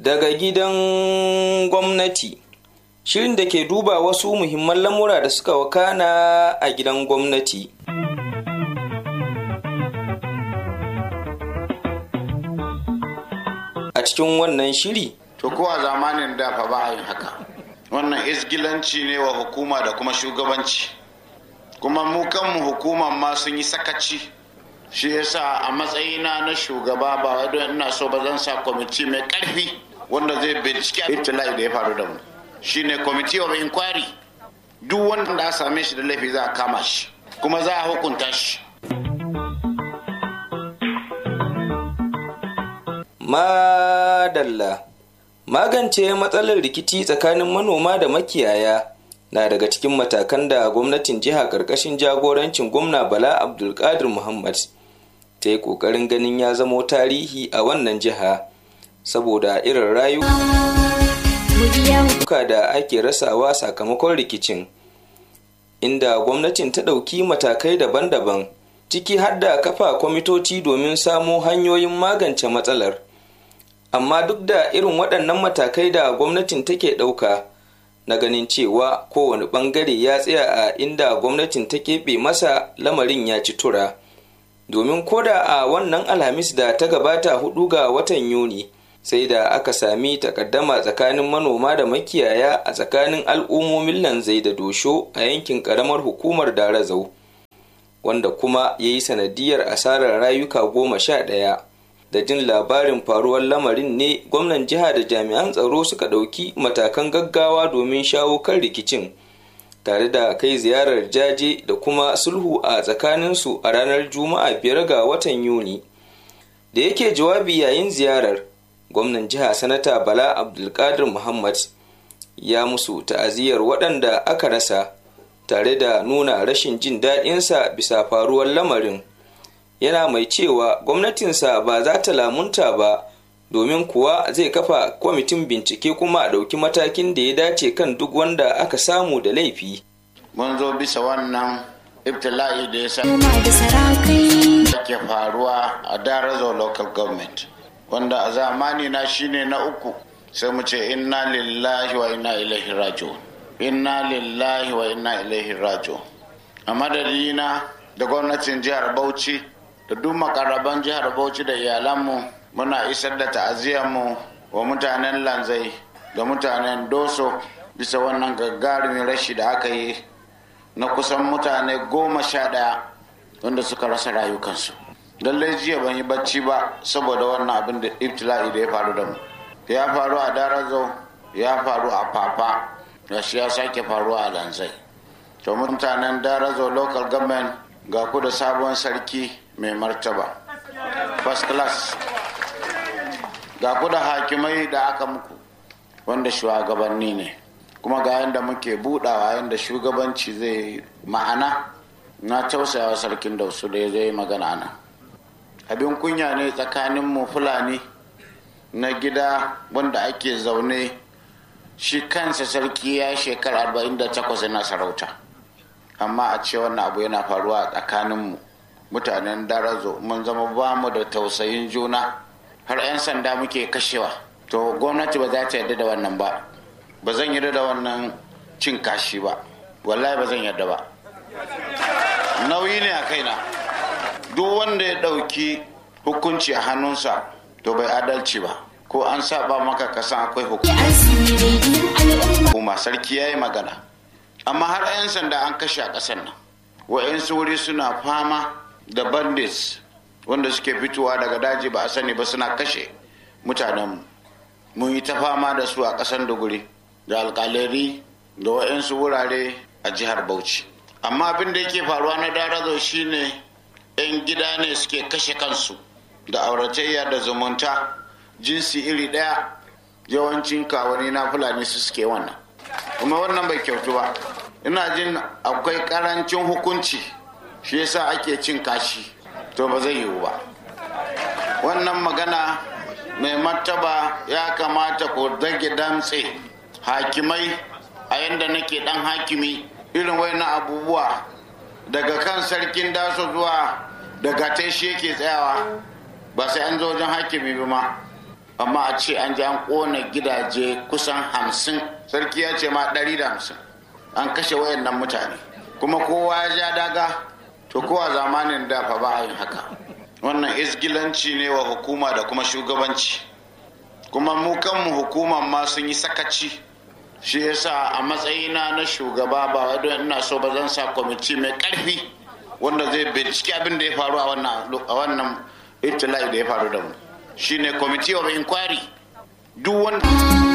daga gidan gwamnati shirin da ke duba wasu muhimman lamura da suka wakana a gidan gwamnati a cikin wannan shiri to ko a zamanin da fa ba a yin haka wannan isgilanci ne wa hukuma da kuma shugabanci kuma mu kanmu hukuman ma sun yi sakaci shi yasa a matsayina na shugaba ba wai don ina so ba zan sa kwamiti mai karfi wanda zai bincike ibtila'i da ya faru da mu shine committee of inquiry duk wanda da same shi da laifi za a kama shi kuma za a hukunta shi madalla magance matsalar rikici tsakanin manoma da makiyaya na daga cikin matakan da gwamnatin jiha karkashin jagorancin gwamna bala abdulkadir muhammad ta yi kokarin ganin ya zamo tarihi a wannan jiha saboda irin rayuka da ake rasawa sakamakon rikicin inda gwamnatin ta ɗauki matakai daban-daban ciki har da kafa kwamitoci domin samo hanyoyin magance matsalar amma duk da irin waɗannan matakai da gwamnatin take ɗauka na ganin cewa kowane ɓangare ya tsaya a inda gwamnatin ta keɓe masa lamarin ya ci tura domin koda a wannan alhamis da ta gabata hudu ga watan yuni sai da aka sami takaddama tsakanin manoma da makiyaya a tsakanin al'ummomin lanzai da dosho a yankin karamar hukumar darazau wanda kuma ya yi sanadiyar asarar rayuka goma sha ɗaya da jin labarin faruwar lamarin ne gwamnan jiha da jami'an tsaro suka ɗauki matakan gaggawa domin shawo kan rikicin tare da kai ziyarar jaje da kuma sulhu a tsakaninsu a ranar juma'a biyar ga watan yuni da yake jawabi yayin ziyarar gwamnan jiha sanata bala abdulkadir muhammad ya musu ta'aziyar waɗanda aka rasa tare da nuna rashin jin daɗinsa bisa faruwar lamarin yana mai cewa gwamnatinsa ba za ta lamunta ba domin kuwa zai kafa kwamitin bincike kuma a ɗauki matakin da ya dace kan duk wanda aka samu da laifi. mun zo bisa wannan ibtila'i da ya sa ke faruwa a darazo local government wanda a zamani na shine na uku sai mu ce inna lillahi wa inna ilaihi raji'un inna lillahi wa inna ilaihi raji'un a madadina da gwamnatin jihar bauchi da duk makarraban jihar bauchi da iyalanmu muna isar da ta'aziyarmu wa mutanen lanzai da mutanen doso bisa wannan gagarumin rashi da aka yi na kusan mutane goma sha ɗaya wanda suka rasa rayukansu lallai jiya ban yi bacci ba saboda wannan abin da ibtila'i da ya faru da mu ya faru a darazo ya faru a papa da shi ya sake faruwa a lanzai to mutanen darazo local government ga ku da sabon sarki mai martaba first class ga ku da hakimai da aka muku wanda shugabanni ne kuma ga yadda muke budawa yadda shugabanci zai ma'ana na tausayawa sarkin da su da ya zai magana nan abin kunya ne tsakanin mu fulani na gida wanda ake zaune shi kansa sarki ya shekara 48 na sarauta amma a ce wannan abu yana faruwa a tsakaninmu mutanen darazo mun zama ba mu da tausayin juna har 'yan sanda muke kashewa to gwamnati ba za ta yarda da wannan ba ba zan yarda da wannan cin kashi ba wallahi ba zan yarda ba nauyi ne a kaina duk wanda ya ɗauki hukunci a hannunsa to bai adalci ba ko an saba maka kasan akwai hukuma sarki ya yi magana amma har 'yan sanda an kashe a ƙasar nan wa'yansu wuri suna fama da bandits wanda suke fitowa daga daji ba a sani ba suna kashe mutanenmu mun yi ta fama da su a ƙasar duguri da alƙaleri da wa'yansu wurare a jihar bauchi amma abin da yake faruwa na darazo shine 'yan gida ne suke kashe kansu da auratayya da zumunta jinsi iri ɗaya yawancin kawani na fulani su suke wannan kuma wannan bai kyautu ba ina jin akwai karancin hukunci shi yasa ake cin kashi to ba zai yiwu ba wannan magana mai martaba ya kamata ku dage damtse hakimai a yadda nake dan hakimi irin na abubuwa daga kan sarkin daso zuwa daga shi yake tsayawa ba sai an zo wajen hakimi ba ma amma a ce an ji an kona gidaje kusan hamsin sarki ya ce ma ɗari da hamsin an kashe wayannan mutane kuma kowa ya ja daga to kowa zamanin da fa ba a yin haka wannan isgilanci ne wa hukuma da kuma shugabanci kuma mu kanmu hukuman ma sun yi sakaci shi yasa a matsayina na shugaba ba wai don ina so ba zan sa kwamiti mai karfi wanda zai bincike abin da ya faru a wannan ibtila'i da ya faru da mu shine committee of inquiry duk wanda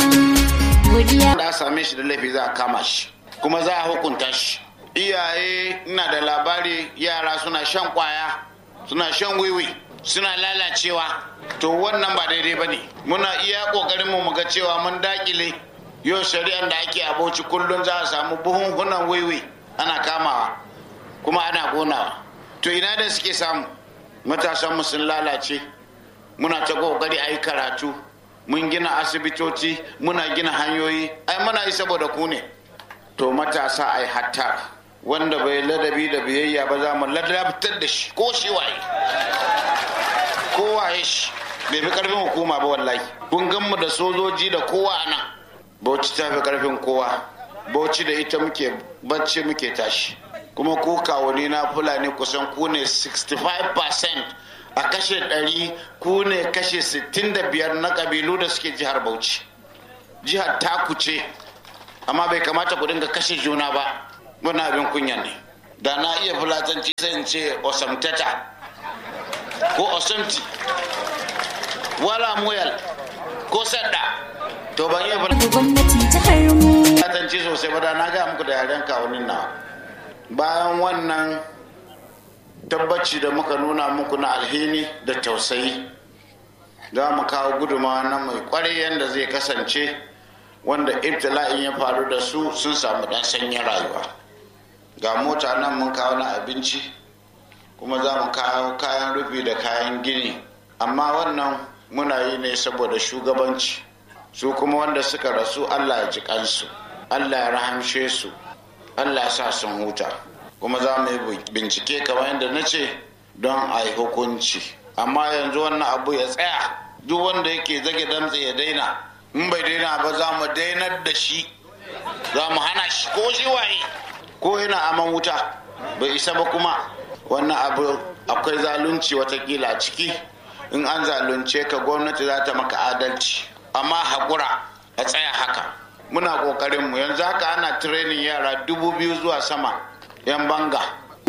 da same shi da laifi za a kama shi kuma za a hukunta shi iyaye ina da labari yara suna shan kwaya suna shan wiwi suna lalacewa to wannan ba daidai ba ne muna iya kokarin mu ga cewa mun dakile yau shari'ar da ake aboci kullum za a samu buhunhunan wiwi ana kamawa kuma ana gonawa to ina da suke samu matasan mu sun lalace muna ta kokari a yi karatu mun gina asibitoci muna gina hanyoyi ai muna yi saboda ku ne to matasa ai hatta wanda bai ladabi da biyayya ba za mu ladabtar da shi ko shi waye ko waye shi bai fi karfin hukuma ba wallahi kun gan mu da sojoji da kowa a nan bauchi ta fi karfin kowa bauchi da ita muke bacci muke tashi kuma ku kawuni na fulani kusan ku ne 65% a kashe 100 ku ne kashe 65 na kabilu da suke jihar bauchi jihar taku ce amma bai kamata ku dinga kashe juna ba wani abin kunya ne da na iya fulatanci sai in ce osamtata ko osamti wala muyal ko sadda to ban iya fulatanci sosai ba da na ga muku da yaren kawunin na bayan wannan tabbaci da muka nuna muku na alhini da tausayi za mu kawo gudumawa na mai kwarai yadda zai kasance wanda ibtila'in ya faru da su sun samu dan sanyin rayuwa ga mota nan mun kawo na abinci kuma za mu kawo kayan rufi da kayan gini amma wannan muna yi ne saboda shugabanci su kuma wanda suka rasu allah ya ji kansu allah ya rahamshe su allah ya sa sun huta kuma za mu yi bincike kamar yadda na ce don a yi hukunci amma yanzu wannan abu ya tsaya duk wanda yake zage damtse ya daina in bai daina ba za mu dainar da shi za mu hana shi ko shi waye ko yana aman wuta bai isa ba kuma wannan abu akwai zalunci watakila ciki in an zalunce ka gwamnati za ta maka adalci amma haƙura a tsaya haka muna ƙoƙarin mu yanzu haka ana tirenin yara dubu biyu zuwa sama yan banga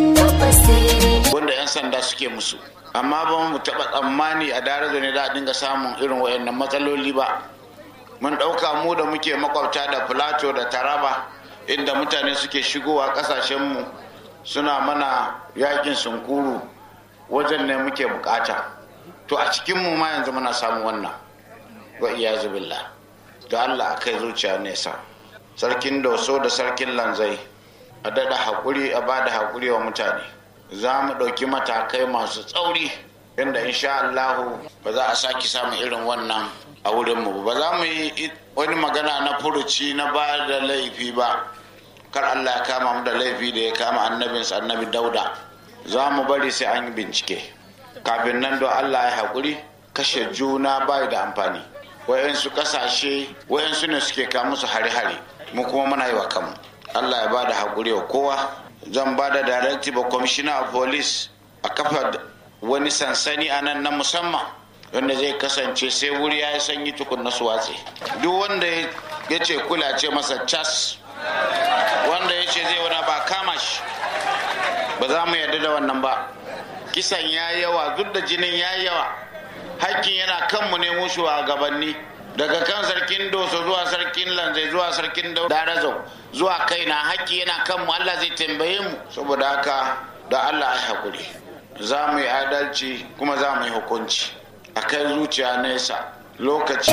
wanda yan sanda suke musu amma ba mu taɓa tsammani a daraja ne da a dinga samun irin wayannan matsaloli ba mun ɗauka mu da muke makwabta da filato da taraba inda mutane suke shigowa ƙasashenmu suna mana yakin sunkuru wajen ne muke bukata to a cikinmu ma yanzu muna samun wannan wa iya zubilla da allah a kai zuciya nesa sarkin doso da sarkin lanzai a daɗa haƙuri a ba da haƙuri wa mutane za mu ɗauki matakai masu tsauri inda insha allahu ba za a sake samun irin wannan a wurinmu ba za mu yi wani magana na furuci na ba da laifi ba kar Allah ya kama mu da laifi da ya kama annabinsa annabi dauda za mu bari sai an yi bincike kafin nan don Allah ya haƙuri kashe juna bai da amfani wayansu ƙasashe wayansu ne suke kawo musu hare-hare mu kuma muna yi wa kanmu Allah ya ba da haƙuri wa kowa zan ba da directive of commissioner of police a kafa wani sansani a nan na musamman wanda zai kasance sai wuri ya yi sanyi tukun na su watse duk wanda ya ce kula ce masa cas wanda ya ce zai wani ba kama shi ba za mu yarda da wannan ba kisan ya yawa duk da jinin ya yawa hakkin yana kanmu ne mu gabanni daga kan sarkin doso zuwa sarkin lanzai zuwa sarkin darazo zuwa kaina hakki yana kanmu allah zai tambaye mu saboda haka da allah ya haƙuri za mu yi adalci kuma za mu yi hukunci a kai zuciya nesa lokaci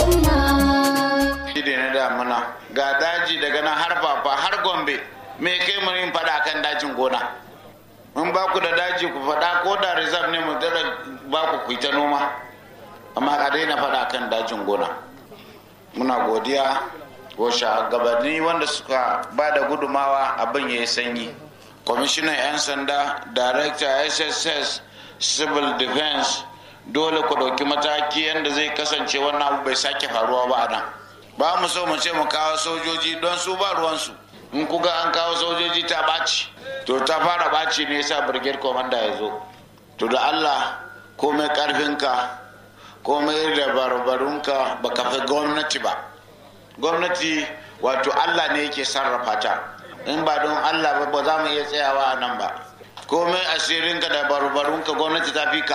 shi na damuna ga daji daga nan har fafa har gombe me kai mu yin fada kan dajin gona mun ba ku da daji ku fada ko da reserve ne mu dada ba ku ku ta noma amma a daina fada kan dajin gona muna godiya ko gabanni wanda suka ba da gudumawa abin ya yi sanyi kwamishinan 'yan sanda director sss civil defense dole ku ɗauki mataki yadda zai kasance wannan abu bai sake faruwa ba a nan ba mu so mu ce mu kawo sojoji don su ba ruwansu in kuga an kawo sojoji ta ɓaci to ta fara ɓaci ne yasa brigade commander ya zo to da allah komai ƙarfinka komai da barbarunka ba ka fi gwamnati ba gwamnati wato allah ne yake sarrafa ta in ba don allah ba ba za mu iya tsayawa a nan ba komai asirinka da barbarunka gwamnati ta fi ka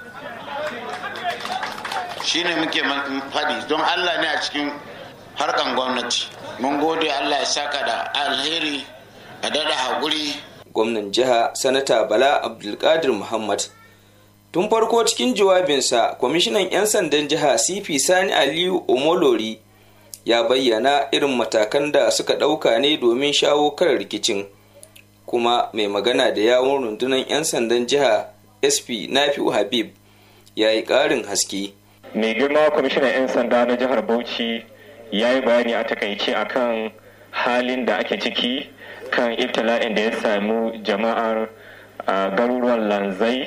shine muke faɗi don allah ne a cikin harkan gwamnati mun gode allah ya saka da alheri a daɗa haƙuri gwamnan jiha sanata bala abdulkadir muhammad tun farko cikin jawabinsa kwamishinan 'yan sandan jiha cp sani aliyu omolori ya bayyana irin matakan da suka ɗauka ne domin shawo kan rikicin kuma mai magana da yawon rundunar 'yan sandan jiha sp nafi'u habib ya yi ƙarin haske mai girma kwamishinan 'yan sanda na jihar bauchi ya yi bayani a takaice akan halin da ake ciki kan ibtila'in da ya samu jama'ar garuruwan lanzai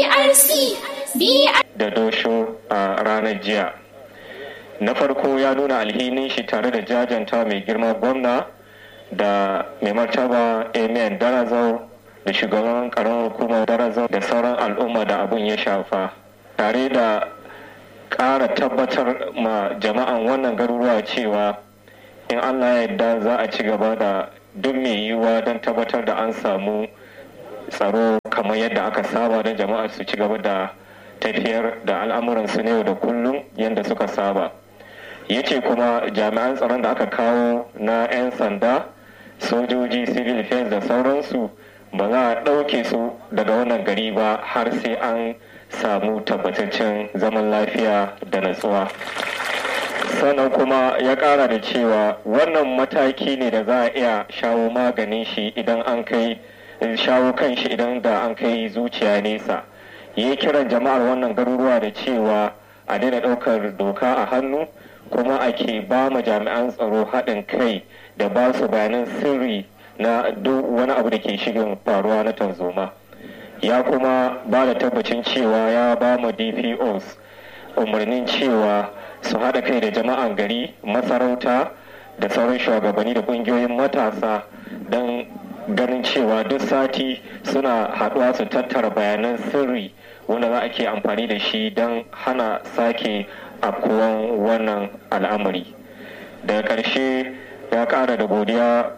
da dosho a ranar jiya na farko ya nuna alhinin shi tare da jajanta mai girma gwamna da mai martaba amen darazau da shugaban karamar hukumar darazau da sauran al'umma da abun ya shafa tare da ƙara tabbatar ma jama'an wannan garuruwa cewa in allah ya yarda za a ci gaba da duk mai yiwuwa don tabbatar da an samu tsaro kamar yadda aka saba don jama'a su ci gaba da tafiyar da al'amuransu na yau da kullum yadda suka saba ya ce kuma jami'an tsaron da aka kawo na 'yan sanda sojoji civil defense da sauransu ba za a ɗauke su daga wannan gari ba har sai an samu tabbataccen zaman lafiya da natsuwa sannan kuma ya ƙara da cewa wannan mataki ne da za a iya shawo maganin shi idan an kai shawo kan shi idan da an kai zuciya nesa ya kiran jama'ar wannan garuruwa da cewa a daina ɗaukar doka a hannu kuma ake ba mu jami'an tsaro haɗin kai da ba su bayanan sirri na duk wani abu da ke shirin faruwa na tanzoma ya kuma ba da tabbacin cewa ya ba mu dpos umarnin cewa su haɗa kai da jama'an gari masarauta da sauran shugabanni da ƙungiyoyin matasa don ganin cewa duk sati suna haɗuwa su tattara bayanan sirri wanda za a ke amfani da shi don hana sake afkuwan wannan al'amari daga ƙarshe ya ƙara da godiya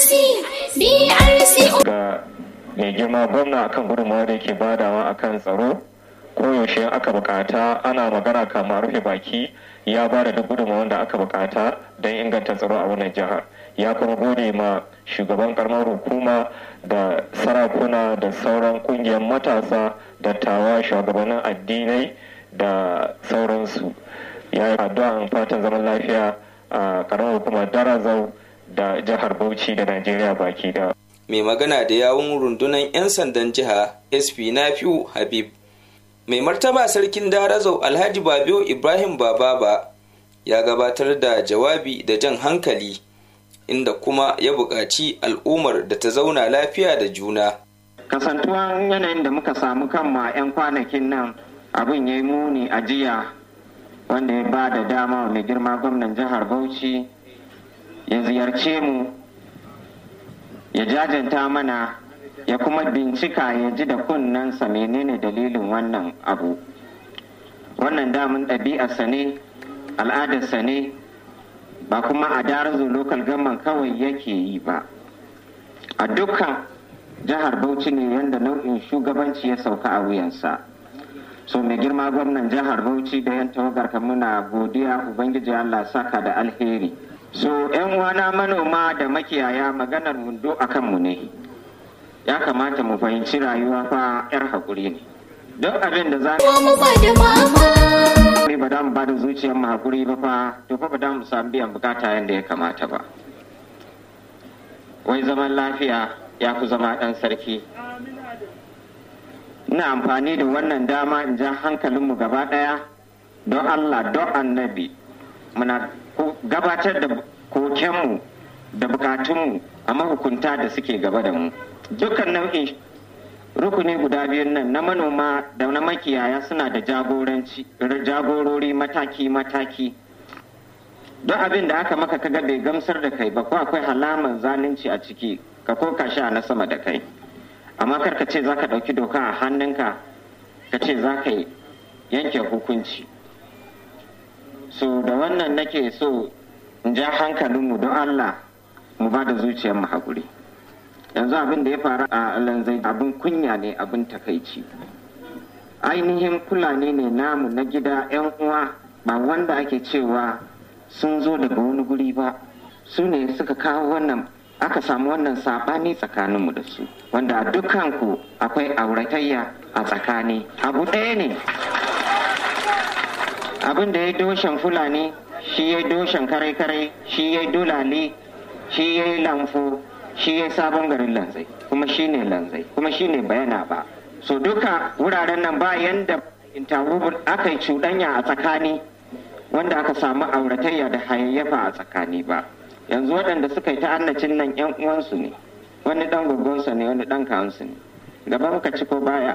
ga mai girma gwamna akan gudunmawa da yake badawa akan tsaro koyaushe aka bukata ana magana kama rufe baki ya ba da duk gudunmawar da aka bukata don inganta tsaro a wannan jihar ya kuma gode ma shugaban karamar hukuma da sarakuna da sauran kungiyar matasa dattawa shugabannin addinai da sauransu ya yi addu'an fatan zaman lafiya a karamar hukumar darazau da jihar bauchi da najeriya baki da mai magana da yawun rundunar 'yan sandan jiha sp nafiu habib mai martaba sarkin darazau alhaji babio ibrahim bababa ya gabatar da jawabi da jan hankali inda kuma ya buƙaci al'ummar da ta zauna lafiya da juna kasantuwan yanayin da muka samu kanma 'yan kwanakin nan abin ya yi muni a jiya wanda ya ba da dama mai girma gwamnan jihar bauchi ya ziyarce mu ya jajanta mana ya kuma bincika ya ji da kunnensa menene dalilin wannan abu wannan damun ɗabi'arsa ne al'adarsa ne ba kuma a darazo lokal gaman kawai yake yi ba a dukkan jihar bauchi ne yadda nau'in shugabanci ya sauka a wuyansa so mai girma gwamnan jihar bauchi da yan tawagar muna godiya ubangiji allah saka da alheri so yan uwana manoma da makiyaya maganar mundo a kanmu ne ya kamata mu fahimci rayuwa fa yar haƙuri ne duk abin da za mu ba da ba da mu ba da zuciyar mu haƙuri ba fa to fa ba da mu samu biyan bukata yadda ya kamata ba wai zaman lafiya ya fi zama ɗan sarki ina amfani da wannan dama in ja hankalinmu gaba ɗaya don allah don annabi muna gabatar da kokenmu da bukatunmu a mahukunta da suke gaba da mu dukkan nau'in rukuni guda biyun nan na manoma da na makiyaya suna da jagoranci jagorori mataki-mataki don abin da aka maka kaga bai gamsar da kai ba ko akwai halaman zalunci a ciki ka ko ka sha na sama da kai amma kar ka ce za ka ɗauki doka a hannunka ka ce za ka yanke hukunci so da wannan nake so in ja hankalinmu don allah mu ba da zuciyarmu haƙuri yanzu abin da ya faru a lanzai abin kunya ne abin takaici ainihin fulani ne namu na gida 'yan uwa ba wanda ake cewa sun zo daga wani guri ba su ne suka kawo wannan aka samu wannan saɓani tsakaninmu da su wanda a dukanku akwai auratayya a tsakani abu ɗaya ne abin da ya doshen fulani shi ya doshen kare-kare shi ya dolale shi ya yi lamfo shi ya sabon garin lanzai kuma shi ne lanzai kuma shi ne bayana ba so duka wuraren nan ba yanda intawu aka yi cuɗanya a tsakani wanda aka samu auratayya da hayayyafa a tsakani ba yanzu waɗanda suka yi ta'annacin nan yan uwansu ne wani ɗan gugunsa ne wani ɗan kawansu ne gaba muka ci ko baya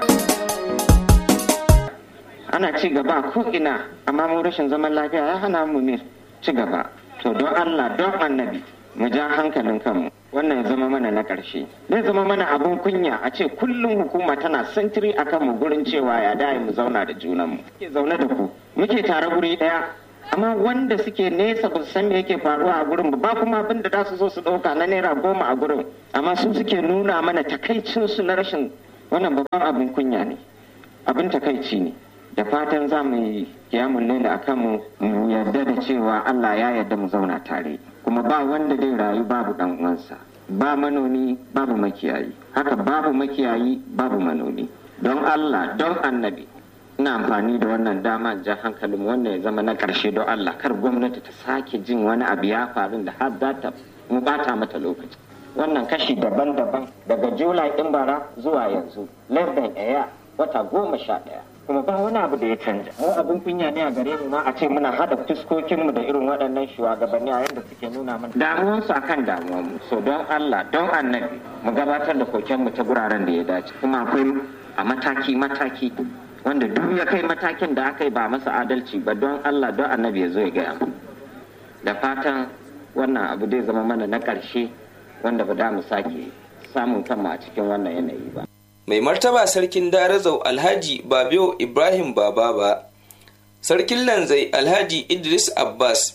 ana ci gaba ko ina amma mu rashin zaman lafiya ya hana mu ne ci gaba to don allah don annabi mu ja hankalin kanmu wannan ya zama mana na ƙarshe zai zama mana abin kunya a ce kullum hukuma tana sintiri a kanmu gurin cewa ya dai mu zauna da junanmu muke zaune da ku muke tare guri ɗaya amma wanda suke nesa ba su san me yake faruwa a gurin ba kuma abin da za su zo su ɗauka na naira goma a gurin amma su suke nuna mana takaicinsu na rashin wannan babban abin kunya ne abin takaici ne da fatan za mu yi kiyamun laila a kanmu mu yarda da cewa Allah ya yarda mu zauna tare kuma ba wanda zai rayu babu dan uwansa ba manoni babu makiyayi haka babu makiyayi babu manoni don Allah don annabi ina amfani da wannan dama ja hankalin wannan ya zama na karshe don Allah kar gwamnati ta sake jin wani abu ya faru da har za ta mu bata mata lokaci wannan kashi daban-daban daga julai din bara zuwa yanzu less than a wata goma sha ɗaya kuma ba wani abu da ya canja mu abin kunya ne a gare mu ma a ce muna hada fuskokinmu da irin waɗannan shugabanni a yadda suke nuna mana damuwansu akan damuwanmu so don Allah don annabi mu gabatar da kokenmu ta guraren da ya dace kuma akwai a mataki mataki wanda duk ya kai matakin da aka yi ba masa adalci ba don Allah don annabi ya zo ya gaya mu da fatan wannan abu zai zama mana na ƙarshe wanda ba da mu sake samun kanmu a cikin wannan yanayi ba mai martaba sarkin darazau alhaji babio ibrahim baba ba sarkin lanzai alhaji idris abbas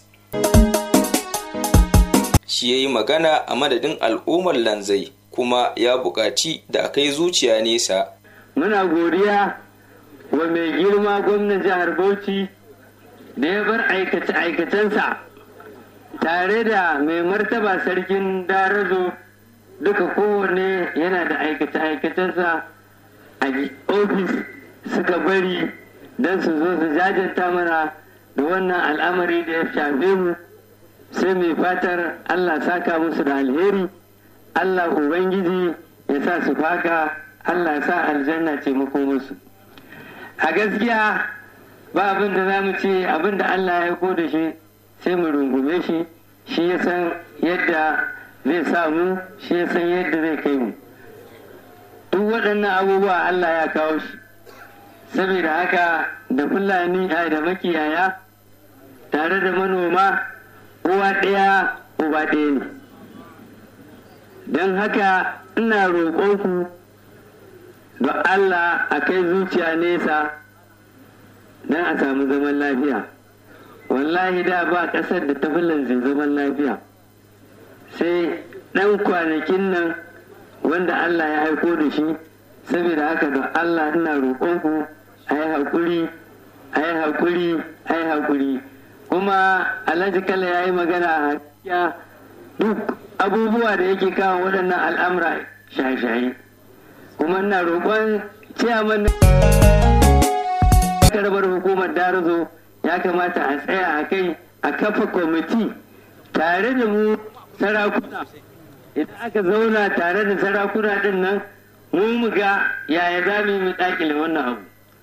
shi ya yi magana a madadin al'ummar lanzai kuma ya buƙaci da a kai zuciya nesa muna godiya wa mai girma gwamnan jihar bauchi da ya bar aikace-aikacensa tare da mai martaba sarkin darazo duka kowanne yana da aikace-aikacensa a ofis suka bari don su zo su jajanta mana da wannan al'amari da ya shafe mu sai mai fatar allah saka musu da alheri allah ubangiji ya sa su faka allah ya sa aljanna ce musu a gaskiya ba abin da za mu ce abin da allah ya ko da shi sai mu rungume shi shi ya san yadda zai samu shi ya san yadda zai kai mu duk waɗannan abubuwa Allah ya kawo shi saboda haka da fulani a da makiyaya tare da manoma uwa ɗaya uba ɗaya ne don haka ina roƙonku da Allah a kai zuciya nesa don a samu zaman lafiya wallahi da ba ƙasar da ta zai zaman lafiya sai ɗan kwanakin nan wanda Allah ya aiko da shi saboda haka da Allah ina roƙonku a yi haƙuri a yi haƙuri a yi haƙuri kuma alhaji kala ya yi magana a hakiya duk abubuwa da yake kawo waɗannan al'amura shaye-shaye kuma ina roƙon ciyaman na karbar hukumar darazo ya kamata a tsaya a kai a kafa kwamiti tare da mu sarakuna idan aka zauna tare da sarakuna din nan mu mu ga yaya za mu yi mu dakile wannan abu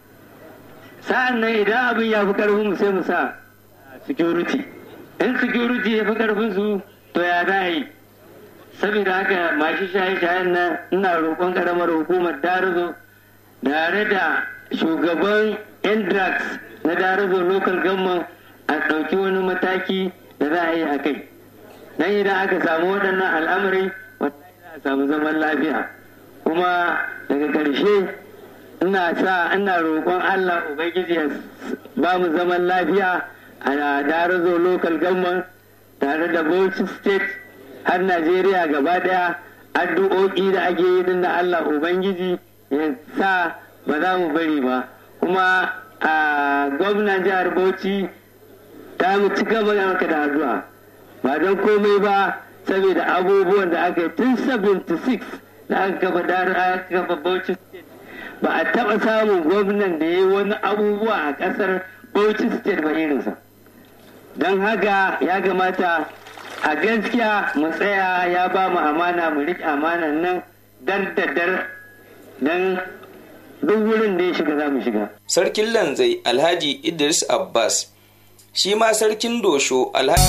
sa'an nan idan abin ya fi karfin mu sai mu sa security in security ya fi karfin su to ya za yi saboda haka masu shaye-shayen nan ina roƙon ƙaramar hukumar darazo tare da shugaban indrax na darazo local government a ɗauki wani mataki da za a yi a kai dan idan aka samu waɗannan al'amari wata a samu zaman lafiya kuma daga ƙarshe ina sa ina roƙon allah ubangiji ya ba mu zaman lafiya a darazo local government tare da bauchi state har najeriya gaba daya addu'o'i da ake yi din da allah ubangiji ya sa ba za mu bari ba kuma a gwamnan jihar bauchi ta mu ci gaba da addu'a ba don komai ba saboda abubuwan da aka yi tun 76 da aka kafa aka kafa bauchi state ba a taɓa samun gwamnan da ya yi wani abubuwa a ƙasar bauchi state ba irinsa don haka ya kamata a gaskiya mu tsaya ya ba mu amana mu riƙe amanan nan dar da dar don duk wurin da ya shiga za mu shiga. Sarkin Lanzai Alhaji Idris Abbas shi ma sarkin Dosho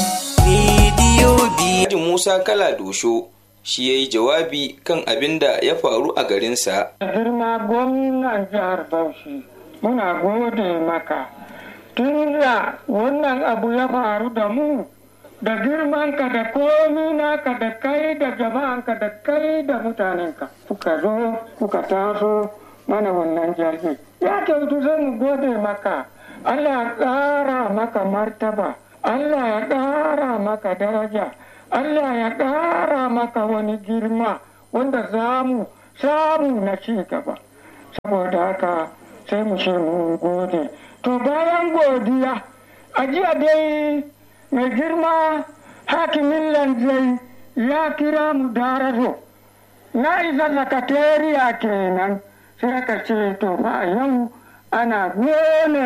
Alhaji Musa Kala Dosho shi ya yi jawabi kan abin da ya faru a garinsa. Girma gwamnan jihar Bauchi muna gode maka tun da wannan abu ya faru da mu da girmanka da komi naka da kai da jama'anka da kai da mutanenka kuka zo kuka taso mana wannan jirgi ya kyautu zai mu gode maka Allah ya ƙara maka martaba Allah ya ƙara maka daraja Allah ya ƙara maka wani girma wanda za mu samu na ci gaba saboda haka sai mu ce mu gode to bayan godiya a jiya dai mai girma hakimin lanzai ya kira mu darazo na isa sakatariya kenan sai aka ce to fa yau ana gone